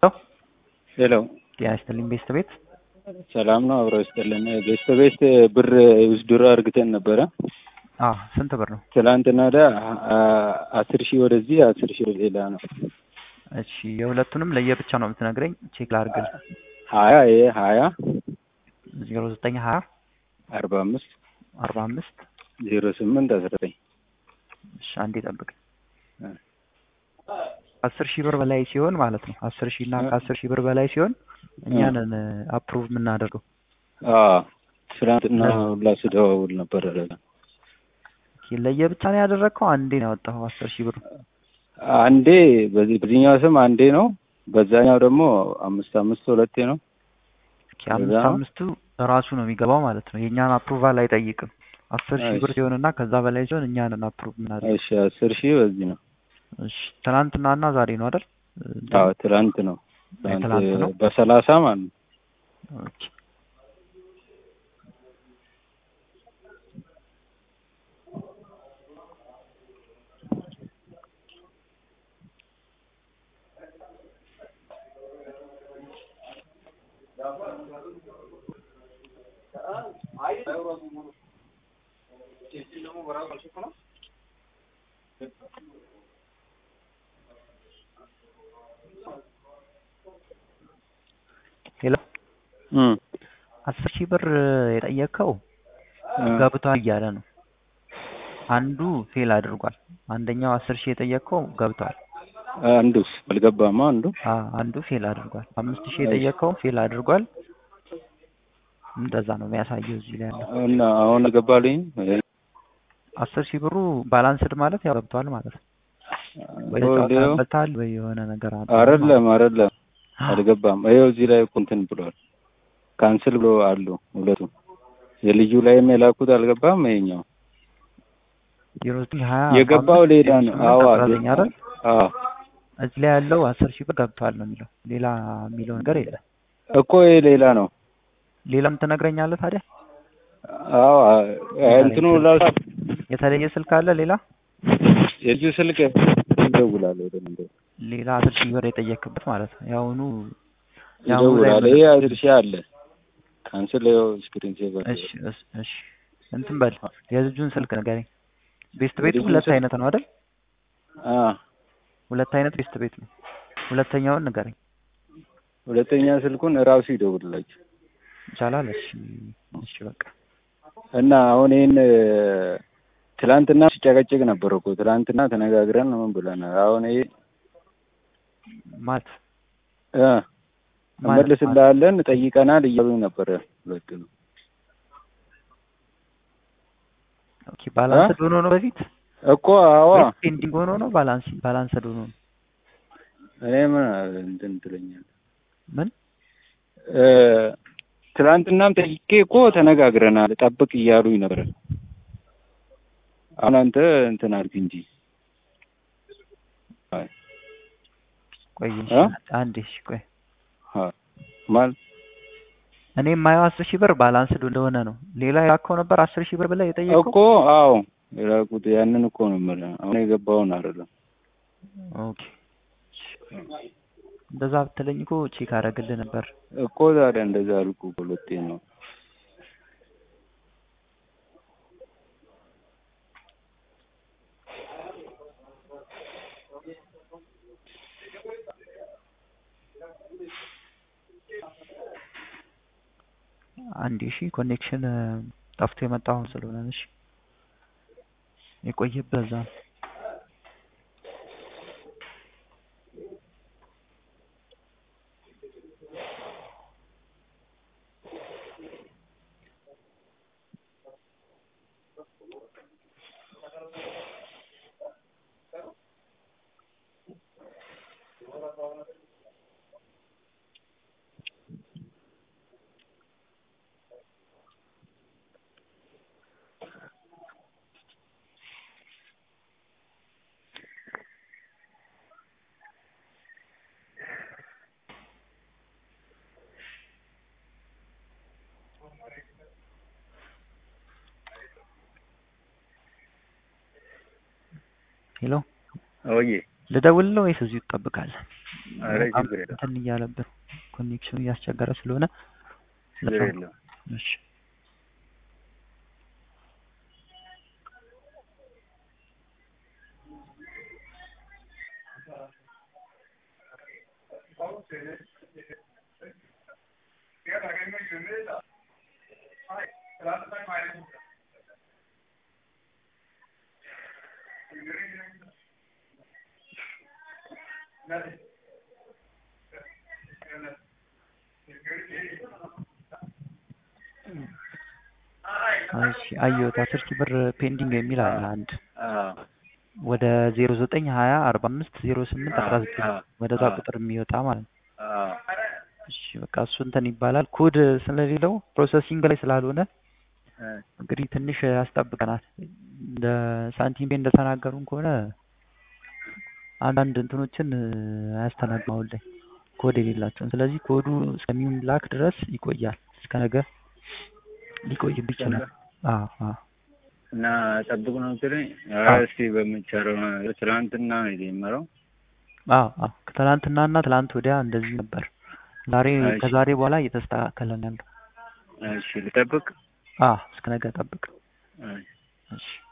ሄሎ ጤና ይስጥልኝ ቤስት ቤት ሰላም ነው። አብረው ይስጥልን። ቤስት ቤት ብር ውስድሮ አርግተን ነበረ። አዎ ስንት ብር ነው? ትላንትና ወዲያ አስር ሺህ ወደዚህ አስር ሺህ ወደ ሌላ ነው። እሺ የሁለቱንም ለየብቻ ነው የምትነግረኝ? ቼክ ላድርግል። ሀያ ይሄ ሀያ ዜሮ ዘጠኝ ሀያ አርባ አምስት አርባ አምስት ዜሮ ስምንት አስራ ዘጠኝ እሺ አንዴ ጠብቅ። አስር ሺህ ብር በላይ ሲሆን ማለት ነው። አስር ሺህ እና ከአስር ሺህ ብር በላይ ሲሆን እኛንን አፕሩቭ የምናደርገው። ትናንትና ሁላ ስደዋውል ነበር። ለየብቻ ነው ያደረግከው? አንዴ ነው ያወጣኸው አስር ሺህ ብር? አንዴ በዚህ በዚህኛው ስም አንዴ ነው፣ በዛኛው ደግሞ አምስት አምስት ሁለቴ ነው። አምስት አምስቱ ራሱ ነው የሚገባው ማለት ነው። የእኛን አፕሩቫል አይጠይቅም። አስር ሺህ ብር ሲሆን እና ከዛ በላይ ሲሆን እኛንን አፕሩቭ የምናደርገው። እሺ አስር ሺህ በዚህ ነው። እሺ ትናንትና እና ዛሬ ነው አይደል? አዎ ትናንት ነው። ትናንት ነው በሰላሳ ማለት ነው። ኦኬ ሄሎ አስር ሺህ ብር የጠየቀው ገብቷል እያለ ነው። አንዱ ፌል አድርጓል። አንደኛው አስር ሺህ የጠየቀው ገብቷል። አንዱስ አልገባማ። አንዱ አንዱ ፌል አድርጓል። አምስት ሺህ የጠየቀው ፌል አድርጓል። እንደዛ ነው የሚያሳየው እዚህ ላይ ያለው እና አሁን ገባልኝ። አስር ሺህ ብሩ ባላንስድ ማለት ያው ገብቷል ማለት ነው። ወይ ተጫውተህበታል ወይ የሆነ ነገር አለ። አይደለም አይደለም አልገባም። ይኸው እዚህ ላይ እኮ እንትን ብሏል። ካንስል ብሎ አሉ ሁለቱም። የልጁ ላይም የላኩት አልገባም። ይሄኛው ዜሮ ዘጠኝ ሀያ የገባው ሌላ ነው። አዎ አይደል? አዎ እዚህ ላይ ያለው አስር ሺህ ብር ገብቷል ነው የሚለው። ሌላ የሚለው ነገር የለም እኮ ይሄ ሌላ ነው። ሌላም ትነግረኛለህ ታዲያ? አዎ እንትኑ ላሳ የተለየ ስልክ አለ ሌላ? የልጁ ስልክ ይደውላል ወደ መንገድ ሌላ አስር ሺህ ብር የጠየክበት ማለት ነው። ያሁኑ ይደውላል። ይሄ አስር ሺህ አለ ካንስል ይኸው ስክሪን ሴቨር እሺ እሺ እንትን በል የልጁን ስልክ ንገረኝ። ቤስት ቤቱ ሁለት አይነት ነው አይደል? አ ሁለት አይነት ቤስት ቤት ነው። ሁለተኛውን ንገረኝ። ሁለተኛ ስልኩን እራሱ ይደውልላችሁ ይቻላል። እሺ እሺ በቃ እና አሁን ይሄን ትላንትና ሲጨቀጭቅ ነበር እኮ ትላንትና ተነጋግረን ምን ብለናል። አሁን ይሄ ማለት እ እንመልስልሃለን ጠይቀናል እያሉኝ ነበረ ሁለቱ ነው። ኦኬ ባላንስድ ሆኖ ነው በፊት እኮ አዋ ፔንዲንግ ሆኖ ነው ባላንስ ባላንስድ ሆኖ ነው። እኔ ምን እንትን ትለኛለህ ምን እ ትላንትናም ጠይቄ እኮ ተነጋግረናል ጠብቅ እያሉኝ ነበር። አሁን አንተ እንትን አልክ እንጂ ቆይ አንዴ እሺ ቆይ ማለት እኔ የማየው አስር ሺህ ብር ባላንስድ እንደሆነ ነው። ሌላ የላከው ነበር አስር ሺህ ብር ብለህ የጠየቀው እኮ አዎ የላኩት ያንን እኮ ነው የምልህ። አሁን የገባውን አይደለም። ኦኬ እንደዛ ብትለኝ እኮ ቼክ አደርግልህ ነበር እኮ ታዲያ እንደዛ አልኩ እኮ ሁለቴ ነው። አንዴ እሺ ኮኔክሽን ጠፍቶ የመጣው አሁን ስለሆነ እሺ የቆየበት እዛ ነው። ሄሎ ወይ ልደውልልህ ወይስ እዚሁ ትጠብቃለህ? ኧረ በጣም ችግር የለም እንትን እያለብን ኮኔክሽኑ እያስቸገረ ስለሆነ ችግር ለዛ ነው። የለም። እሺ እሺ አየሁት። አስር ሺህ ብር ፔንዲንግ የሚል አለ አንድ አዎ ወደ ዜሮ ዘጠኝ ሀያ አርባ አምስት ዜሮ ስምንት አስራ አዎ ዘጠኝ አዎ ወደዛ አዎ ቁጥር የሚወጣ ማለት ነው። አዎ እሺ በቃ እሱ እንትን ይባላል። ኮድ ስለሌለው ፕሮሰሲንግ ላይ ስላልሆነ እ እንግዲህ ትንሽ ያስጠብቀናል። እንደ ሳንቲም ቤ እንደተናገሩን ከሆነ አንዳንድ እንትኖችን አያስተናግድም አሁን ላይ ኮድ የሌላቸውን። ስለዚህ ኮዱ እስከሚላክ ድረስ ይቆያል። እስከ ነገ ሊቆይብ እስከ ይችላል። ነገ አዎ አዎ እና ጠብቁ ነው የምትለኝ? ኧረ አዎ እስኪ በሚቻለው ነገር ትናንትና ነው የጀመረው። አዎ አዎ ከትላንትናና ትላንት ወዲያ እንደዚህ ነበር። ዛሬ እሺ ከዛሬ በኋላ እየተስተካከለ ነው ያለው። እሺ ልጠብቅ። አዎ እስከ ነገ ጠብቅ። እሺ እሺ